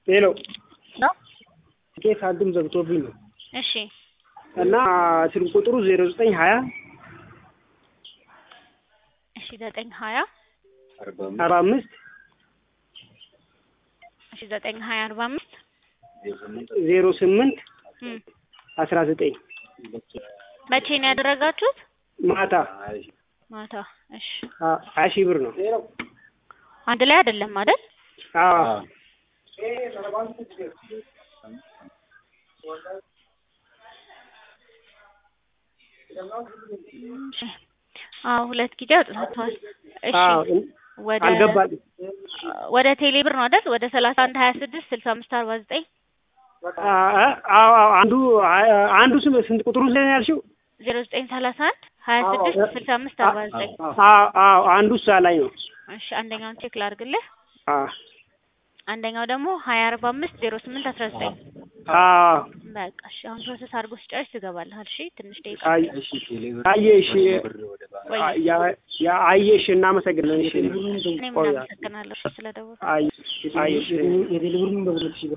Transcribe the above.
ሄሎ ነው። ኬስ አንድም ዘግቶብኝ ነው እሺ እና ስልክ ቁጥሩ ዜሮ ዘጠኝ ሀያ እሺ ዘጠኝ ሀያ አርባ አምስት እሺ ዘጠኝ ሀያ አርባ አምስት ዜሮ ስምንት እም አስራ ዘጠኝ መቼ ነው ያደረጋችሁት? ማታ ማታ። እሺ አ- ሀያ ሺህ ብር ነው። አንድ ላይ አይደለም አይደል? አዎ እሺ አዎ ሁለት ጊዜ አውጥታችኋል። እሺ አዎ ወደ አልገባልኝ። ወደ ቴሌ ብር ነው አይደል? ወደ ሰላሳ አንድ ሀያ ስድስት ስልሳ አምስት አርባ ዘጠኝ አ- አ- አዎ አዎ አንዱ አ- አንዱ ስም ስንት ቁጥሩ ስለ ያልሽው? ዜሮ ዘጠኝ ሰላሳ አንድ ሀያ ስድስት ስልሳ አምስት አርባ ዘጠኝ አዎ አዎ አንዱ እሷ ላይ ነው። እሺ አንደኛውን ቼክ ላድርግልህ። አዎ አንደኛው ደግሞ ሀያ አርባ አምስት ዜሮ ስምንት አስራ ዘጠኝ አዎ በቃ እሺ አሁን ፕሮሰስ አድርጎ ሲጨርስ ትገባለህ። እሺ ትንሽ ደቂቃ አይ አየሽ ወይ ያ- ያ አየሽ እናመሰግናለን። እሺ እኔም እናመሰግናለሁ ስለደወልኩ። አይ አየሽ